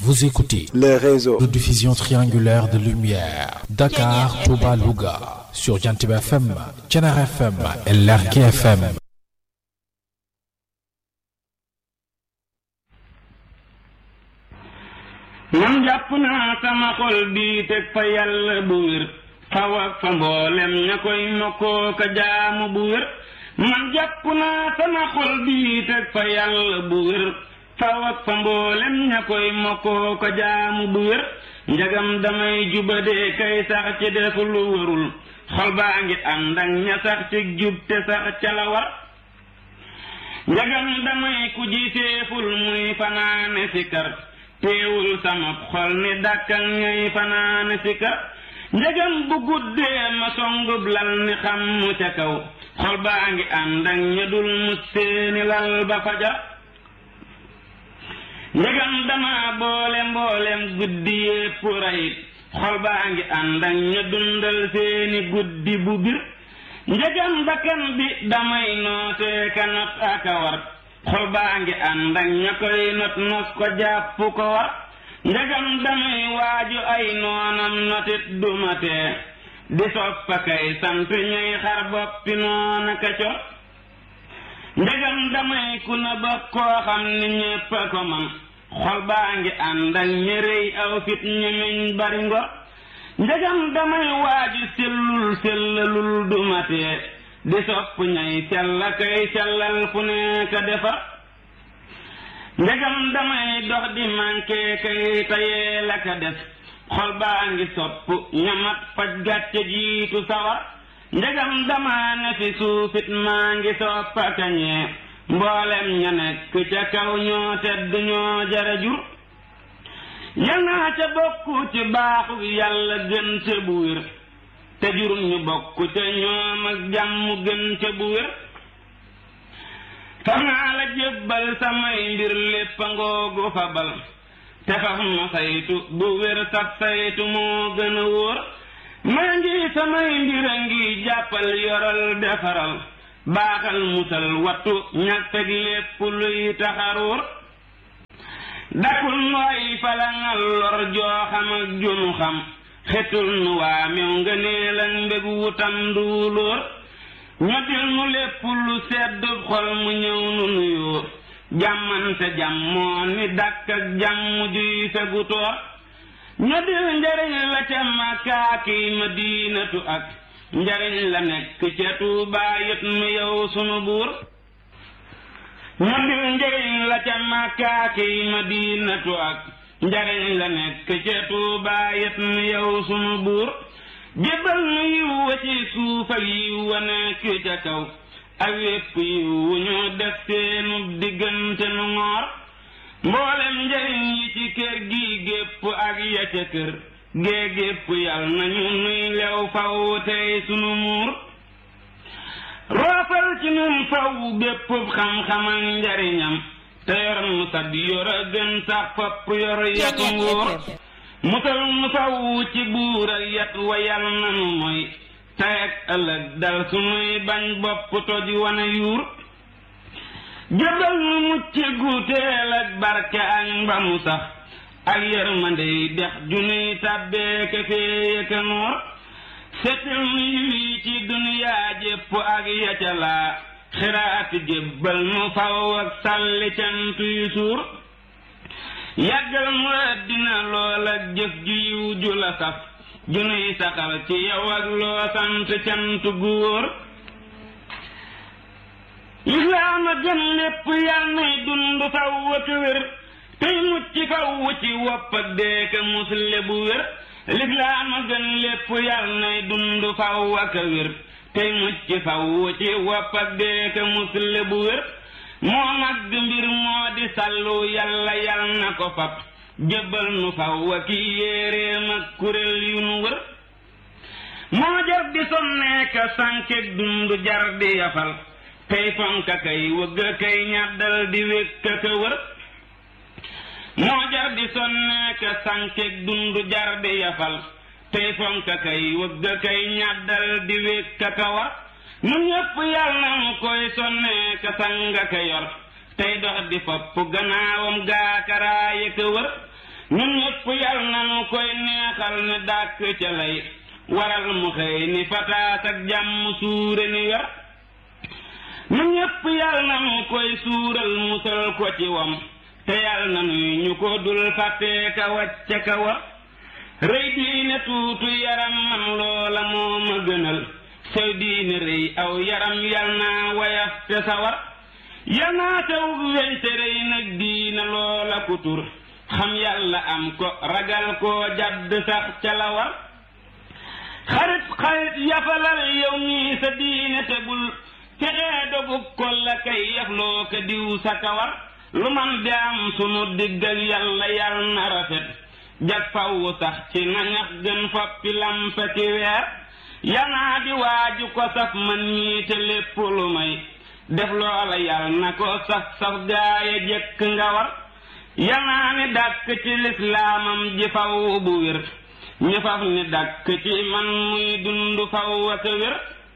Vous écoutez le réseau de diffusion triangulaire de lumière Dakar, Touba, Louga sur Jantib FM, Thiénaba FM et Lergui FM. man jàpp naa sama xol bii teg fa yàlla bu wér faw ak fa mboolem ña koy mokkoo ka jaamu bu wér man jàpp naa sama xol bii teg fa yàlla bu wér faw ak fa mboolem ña koy mokkoo ka jaamu bu wér njagam damay jubadee kay sax ci def lu wërul xol baa ngi ànd ak ña sax ci jub te sax ca la war njagam damay ku jiiteeful muy fanaane si kar teewul sama xol ni dàkkal ñuy fanaane si kar njëgam bu guddee ma songub lal ni xam mu ca kaw xol baa ngi ànd ak ña dul mu seeni lal ba faja njëgam dama boole mboolem guddi yépp rayit xol baa ngi ànd ak ña dundal seeni guddi bu bir njëgam bakkan bi damay nootee ka not aka war xol baa ngi ànd ak ña koy not nos ko jàpp ko war njagam damay waaju ay noonam notit dumatee di soppa kay sant ñuy xar boppi noona ka cor njagam damay ku na ba koo xam ni ñépp a ko man xol baa ngi ànd ak ña réy aw fit ñemeñ bari ngor njagam damay waaju sellul sellalul dumatee di sopp ñay sella kay sellal fu nekk defar ndegam damay dox di manqué kay tayee la ka def xol baa ngi sopp ñamat faj gàcce jiitu sawar ndegam dama ne fi suufit maa ngi soppa kañee mboolem ña nekk ca kaw ñoo tedd ñoo jara jur yal naa ca bokku ci baaxu yàlla gën ca bu wér te jur ñu bokk ca ñoom ak jàmm gën ca bu wér faf naa la jébbal samay mbir lépp a ngoogu fabal te faf ma saytu bu wér sab saytu moo gën a wóor maa ngi samay mbir a ngi jàppal yoral defaral baaxal musal wattu ñàkk ak lépp luy taxaruur dakul nooy falangal lor joo xam ak junu xam xetul nu waa mew nga neel ak mbég wutam duulóor ñoddil nu lépp lu sedd xol mu ñëw nu nuyoo jàmmante jàmmoo ni dàkk ak jàmm juy fegu toor ñoddil njariñ la ca makaaki madinatu ak njariñ la nekk ca tuubaa yët nu yow sunu buur ñoddil njariñ la ca makaaki madinatu ak njariñ la nekk ca tuubaa yët nu yow sunu buur jébbal nu yiw wa ci suuf ak yiw wa nekk ca kaw ak wépp yiw wu ñu def seenu diggante nu ngoor mboolem njariñ yi ci kër gi gépp ak ya ca kër gee gépp yal nañu nuy lew faw tey sunu muur roofal ci nun faw bépp xam-xam ak njariñam te yor nu sag yor a gën sax fopp yor yatu nguur musal nu faw ci buur ak yat wa yal nanu mooy tey ak ëllëg dal sunuy bañ bopp toj wana yuur jëbal nu mucc gu teel ak barke ak mbamu sax ak yërmandey dex junuy tàbbee ka féeye ka noor setil nu yiwi ci duniyaa jépp ak yaca laa xiraati jébbal nu faw ak sàlli cant yu suur yàggal mu àddina lool ak jëf ju yiw ju la saf ju nuy saxal ci yow ak loo sant cant gu wóor lislaam a gën lépp yal nay dund faw ak wér tey mucc faw ci wopp ak deeka musle bu wér lislaam a gën lépp yal nay dund faw ak wér tey mucc faw ci wopp ak deeka musle bu wér moo mag mbir moo di sallu yàlla yal na ko fab jébbal nu faw ak yéeréem ak kuréel yu nu wër moo jar di sonneeka sànkeek dund jar di yafal tey fonka kay wëgg kay ñàddal di wékka ka wër moo jar di sonneeka sànkeek dund jar di yafal tey fonka kay wëgg kay ñàddal di wékka ka war nu ñépp yàlla nu koy sonnee ka sanga ka yor tey dox di fopp gannaawam gaakaraa yëkka wër ñun ñëpp yal nanu koy neexal ne dàkk ca lay waral mu xëy ni fataat ak jàmm suure ni wer ñun ñëpp yal nanu koy suural musal ko ci wam te yal nanuy ñu ko dul fàttee ka wàcce ka war rëy diine tuutu yaram man loola moo ma gënal sew diine rëy aw yaram yal naa wayaf te sawar yal naa taw weñ te rëy nag diine loola ku tur xam yàlla am ko ragal koo jadd sax ca la war xarit xarit yafalal yow mii sa diine te bul fexee dogu ko la kay yafloo ko diw sa kawar lu man di am sunu digg ak yàlla yal na rafet jag fawwu sax ci nañax gën foppi lampa ci weer yanaa di waaju ko saf man ñii te lépp lu may def loola yal na ko saf saf gaaya jëkk nga war yanaa ni dàkk ci lislaamam ji faw bu wér ñu faf ni dàkk ci man muy dund faw ak wér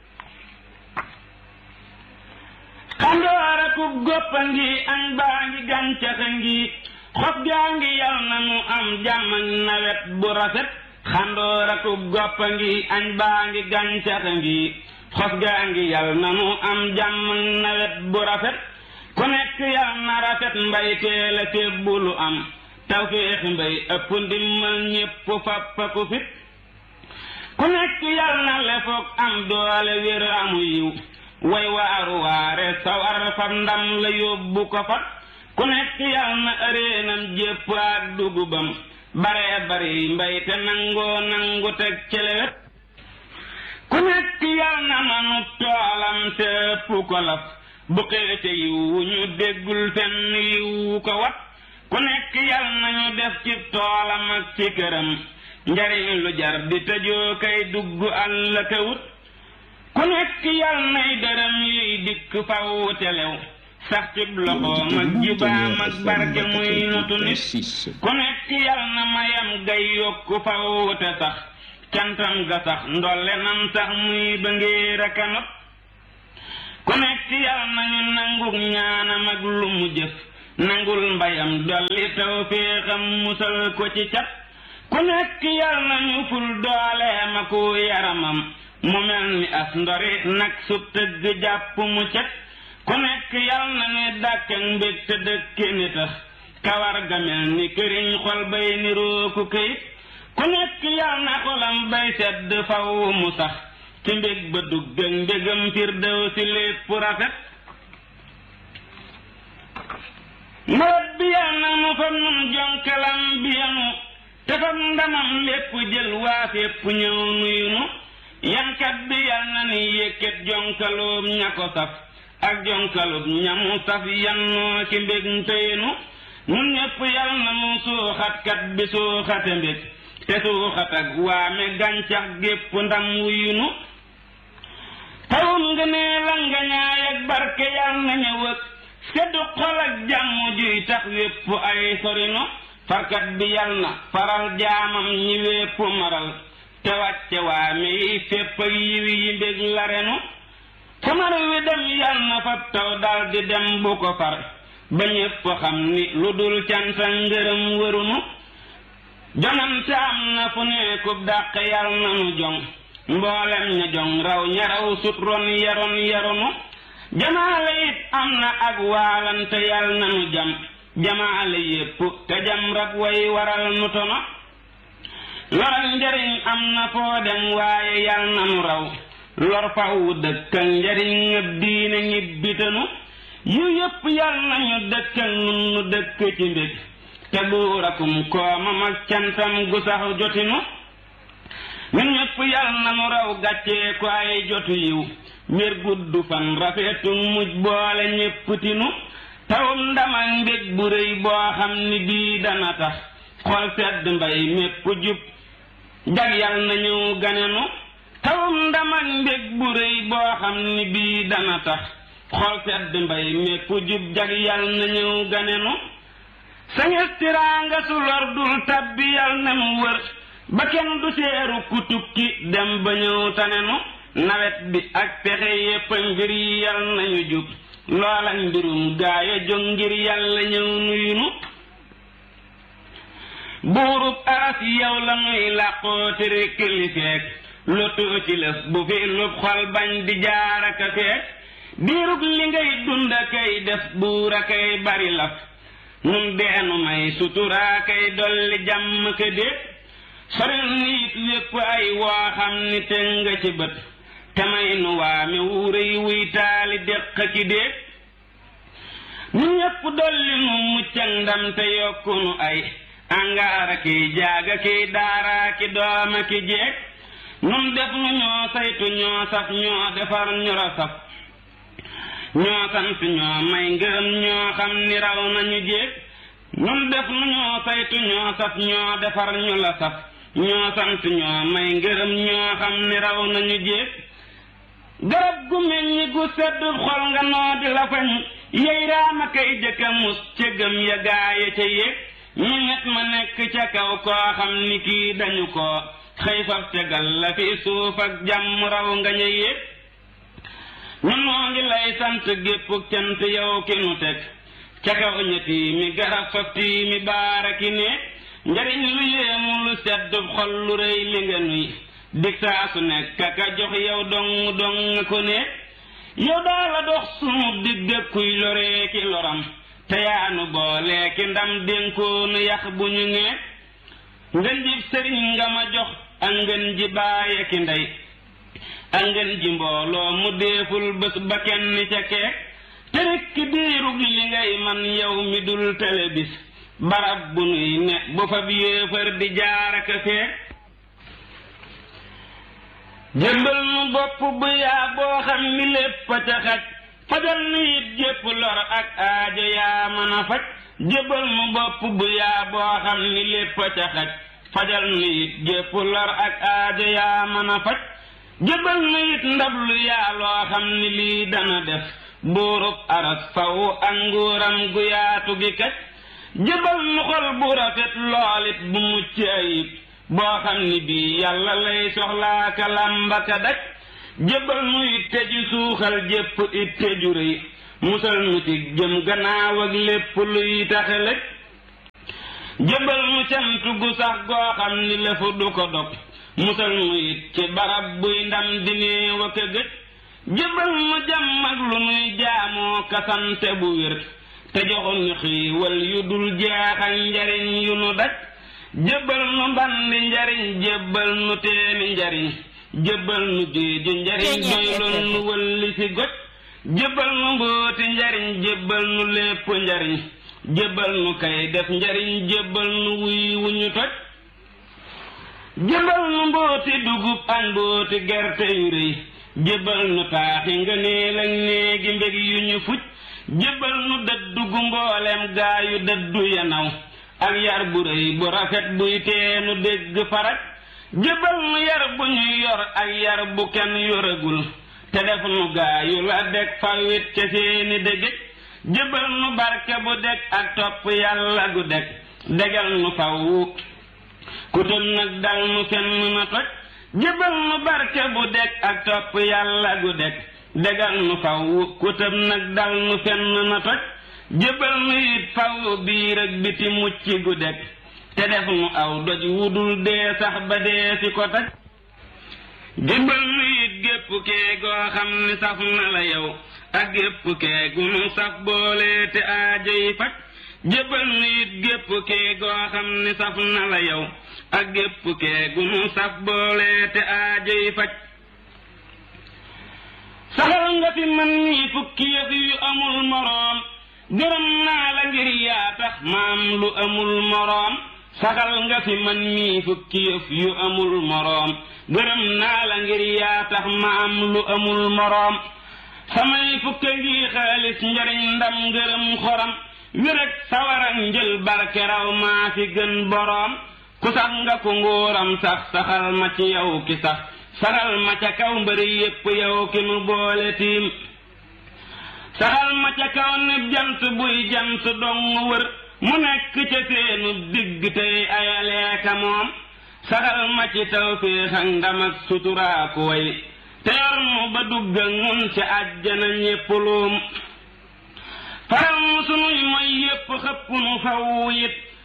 xandoora ku goppa ngi añ baa ngi gàncaxa ngi xob gaa ngi yal na nu am jàmm ak nawet bu rafet xandoora ku goppa ngi añ baa ngi gàncaxa ngi xob gaa ngi yal na nu am jàmm ak nawet bu rafet ku nekk yal na rafet mbay teel a fébbu lu am tawféexi mbay ëpp ndimmal ñépp fappa ku fit ku nekk yal na lefoog am doole wér amu yiw way waaru waare sawar fab ndam la yóbbu ko fa ku nekk yal na ëreenam jépp ak dugubam bare bari mbay te nangoo nangu teg celewet ku nekk yal na manu toolam te ëpp ko laf bu xeete yiwu ñu déggul fenn yiwu ko wat ku nekk yal nañu def ci toolam ak ci këram njariñ lu jar di tëjoo kay dugg àll ka wut ku nekk yal nay dërëm yuy dikk faw telew sax ci loxoom ak jibaam ak barke muy notu nit ku nekk yal na mayam gay yokku faw te sax cantam ga sax ndolle nam sax muy ba ngéer a kanot ku nekk yal nañu nanguk ñaanam ak lu mu jëf nangul mbayam dolli taw féexam musal ko ci cat ku nekk yal nañu ful dooleem ak yaramam mu mel ni as ndori nag su tëgg jàpp mu cet ku nekk yal na ni dàkk ak mbég te dëkke ni tax kawar ga mel ni këriñ xol bay niroo ku këyit ku nekk yal na xolam bay sedd faw mu sax ci mbég ba dugg ak mbégam firdew si lépp rafet nawet bi yal na mu fa nun jonkalam bi yanu te fam ndamam lépp jël waa fépp ñëw nuyu nu yankat bi yal na ni yëkkat jonkaloom ña ko saf ak jonkalub ñamu saf yannoo ci mbég ntëyenu nun ñépp yal na nu suuxatkat bi suuxate mbég te suuxat ak waame gàncax gépp ndam wuyunu tawum nga nee la nga ñaay ak barke yal na ñëw ak seddu xol ak jàmm juy tax wépp ay sorino farkat bi yal na faral jaamam ñi wépp maral te wàcce waame yi fépp ak yiwi yi mbég la renu samar wi dem yal na fab taw dal di dem bu ko far ba ñépp xam ni lu dul canta ngërëm wërunu jongante am na fu nekkub dàq yal na nu jong mboolem ña jong raw ña raw sut ron yaron yaronu jamaale it am na ak waalante yal na nu jam jamaale yépp te jam rab way waral nu tono loral njariñ am na foo dem waaye yal na nu raw lor faw dëkkal njariñ ngëb diine ñibbitanu yu yépp yal nañu dëkkal nun nu dëkk ci mbég te buurakum koomam ak cantam gu sax jotinu ñun ñépp yal na nu raw gàccee ko ay jotu yiw wér gudd fan rafetu mujj boole ñépp tinu tawum ndamal mbég bu rëy boo xam ni bii dana tax xol sedd mbay mépp jub jag yal na ñëw ganenu tawum ndamal mbég bu rëy boo xam ni bii dana tax xol sedd mbay mépp jub jag yal na ñëw ganenu sañes tiraanga su lor dul tabbi yal na mu wër ba kenn du seeru ku tukki dem ba ñëw tanenu nawet bi ak pexe yépp mbir yi yal nañu jub loola mbirum gaaya jóg ngir yàlla ñëw nuyunu buurub aras yow la nuy làqoo te rekk li feek lotoo ci lëf bu fi lub xol bañ di jaaraka feek diirub li ngay dund kay def buur a kay bari laf nun deenu may suturaa kay dolli jàmm ka déet soril nit lépp ay woo xam ni te nga ci bët te may nu waame wuurëy wuy taali déq ki déet nu ñépp dolli nu muccak ndam te yokku nu ay angaara kiy jaaga kiy daaraa ki dooma ki jeeg nun def nu ñoo saytu ñoo saf ñoo defar ñu ra saf ñoo sant ñoo may ngërëm ñoo xam ni raw nañu jéeg nun def nu ñoo saytu ñoo saf ñoo defar ñu la saf ñoo sant ñoo may ngërëm ñoo xam ni raw nañu jéeg garab gu meññi gu sedd xol nga noo di la fañ yey raama kay jëkka mus ca gëm ya gaaya ca yéeg ñu ñet ma nekk ca kaw koo xam ni kii dañu ko xëy faf tegal la fi suuf ak jàmm raw nga ña yéeg ñun noo ngi lay sant gépp cant yow ki nu teg ca kaw ñetti mi garab faf tii mi baara ki ne njariñ lu yéemu lu sedd xol lu rëy li nga nuy dig saa su nekk ka jox yow dong dong ko ne yow daa la dox sunu digg kuy loree ki loram te yaanu boole ki ndam dénkoonu yax bu ñu ne ngën ji sëriñ nga ma jox ak ngën ji baaye ki ndey ak ngeen ji mbooloo mu deeful bés ba kenn ca keek te rekk diirug li ngay man yow mi dul tele bis barab bu nuy ne bu fa bi yéefar di jaaraka feek jébbal nu bopp bu yaa boo xam ni lépp a ca xaj fajal nu it jépp lor ak aajo yaa mën a faj jébbal nu bopp bu yaa boo xam ni lépp a ca xaj fajal nu it jépp lor ak aajo yaa mën a faj jëbal nu it ndab lu yaa loo xam ni lii dana def buurub aras faw ak nguuram gu yaatu gi kaj jëbal nu xol bu rafet loolit bu mucc ayib boo xam ni bii yàlla lay soxlaa ka làmba ka daj jëbal nu it teju suuxal jépp it teju rëy musal nu ci jëm gannaaw ak lépp luy taxe lëj jëbal nu cant gu sax goo xam ni lëfu du ko dog musal mu it ci barab buy ndam di néew ak a gëj jëbal mu jàmm ak lu nuy jaamoo kasante bu wér te joxu ñu xiiwal yu dul jeexal njariñ yu nu daj jëbal nu mbandi njariñ jëbal nu teeni njariñ jëbal nu géeju njariñ doyloon nu wëlli si goj jëbal nu mbóoti njariñ jëbal nu lépp njariñ jëbal nu kay def njariñ jëbal nu wuy wu ñu toj jëbal nu mbooti dugub ak mbooti gerte yu rëy jëbal nu taaxi nga neel ak néegi mbég yu ñu fuj jëbal nu dëddu gu mboolem gaa yu dëddu yanaw ak yar bu rëy bu rafet buy teenu dégg faraj jëbal nu yar bu ñuy yor ak yar bu kenn yoragul te def nu gaa yu la deg fawit ca seeni dëgëj jëbal nu barke bu deg ak topp yàlla gu deg degal nu faw ku tëm nag dal nu fenn na toj jëbal nu barke bu deg ak topp yàlla gu deg degal nu faw ku tëm nag dal nu fenn na toj jëbal nu it faw biir ak biti mucc gu deg te def nu aw doj wudul dee sax ba dee si ko taj jëbal nu it gépp kee goo xam ni saf na la yow ak gépp kee gu nu saf boole te aajo yi faj jëbal nu it gépp kee goo xam ni saf na la yow ak gépp kee gu nu saf boole te aajo yi faj saxal nga fi man mii fukki yëf yu amul moroom gërëm naa la ngir yaa tax maam lu amul moroom saxal nga fi man mii fukki yëf yu amul moroom gërëm naa la ngir yaa tax maam lu amul moroom samay fukka ngi xaalis njariñ ndam ngërëm xoram wéreg sawarak njël barke raw maa fi gën boroom ku sax nga ko nguuram sax saxal ma ci yow ki sax saxal ma ca kaw mbëri yépp yow ki nu boole tiim saxal ma ca kaw ni jant buy jant dong wër mu nekk ca seenu digg tey ayaleeka moom saxal ma ci tawféex ak ndam ak suturaaku way te yor mu ba dugg ak mun ci àjjana ñépp luum faral mu sunuy mooy yépp xëpp nu faw it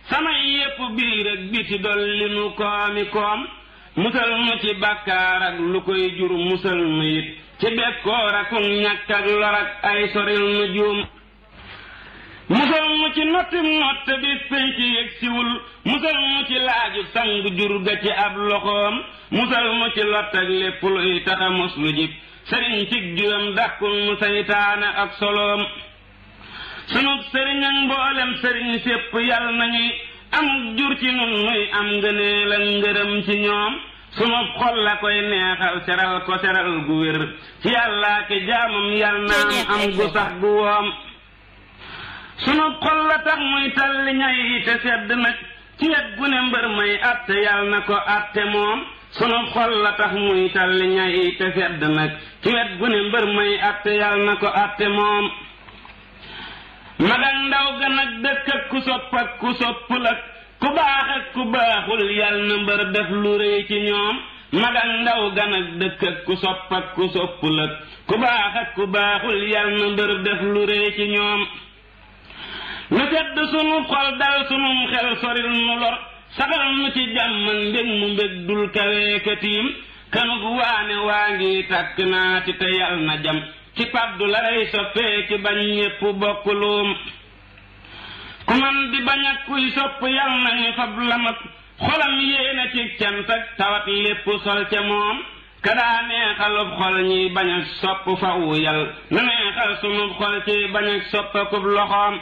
samay yépp biir ak biti dolli nu koomi koom musal nu ci bàkkaar ak lu koy jur musal nu it ci bekkoor ak ñàkk ak lor ak ay soril nu juum musal nu ci nottim nott bi péy ci yëg siwul musal nu ci laaju sang jur ga ci ab loxoom musal nu ci lott ak lépp luy taxa mos lu jib sëriñ cig juram dàkkul nu saytaane ak soloom sunub sëriñ ak mboolem sëriñ sépp yal nañuy am jur ci nun nuy am ngëneel ak ngërëm ci ñoom sunub xol la koy neexal seral ko seral gu wér ci yàllaa ki jaamam yal naam am gu sax gu woom sunub xol la tax muy talli ñay te sedd nag ci wet gu ne mbër may atte yal na ko atte moom sunub xol la tax muy talli ñay te sedd nag ci wet gu ne mbër may atte yal na ko atte moom mag ak ndaw gan ak dëkk ak ku sopp ak ku soppul ak ku baax ak ku baaxul yal na mbër def lu rëy ci ñoom mag ak ndaw gan ak dëkk ak ku sopp ak ku soppul ak ku baax ak ku baaxul yal na mbër def lu rëy ci ñoom nu sedd sunu xol dal sunum xel soril nu lor saxal nu ci jàmm ak mbég mu mbég dul kaweekatiim kanug waane waa ngi tàkk naa ci te yal na jam ci paddu la rey soppee ci bañ ñépp bokk luum ku man di bañ ak kuy sopp yal nañu fab lamat xolam yéena ci cant ak tawat lépp sol ca moom kadaa neexalub xol ñi bañ ak sopp fawu yal na neexal sunub xol ci bañ ak soppakub loxoom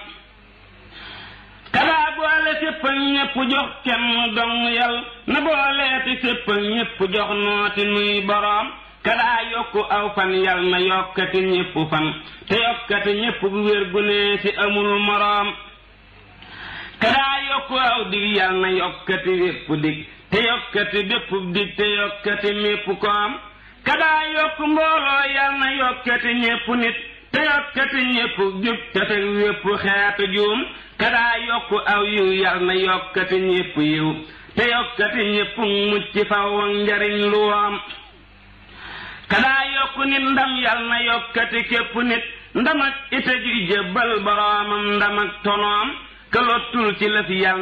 kadaa boole sépp ak ñépp jox kenn dong yal na booleeti sépp ak ñépp jox nooti nuy boroom kadaa yokku aw fan yal na yokkati ñépp fan te yokkati ñépp bu wér gu nee ci amul moroom kadaa yokku aw dig yal na yokkati wépp dig te yokkati bépp dig te yokkati mépp koom kadaa yokku mbooloo yal na yokkati ñépp nit te yokkati ñépp jub te fekk wépp xeetu juum kadaa yokku aw yiw yal na yokkati ñépp yiw te yokkati ñépp mucc faw ak njariñ lu woom kadaa yokku nit ndam yal na yokkati képp nit ndam ak ite juy jébbal boroomam ndam ak tonoom ka lottul ci lëf yal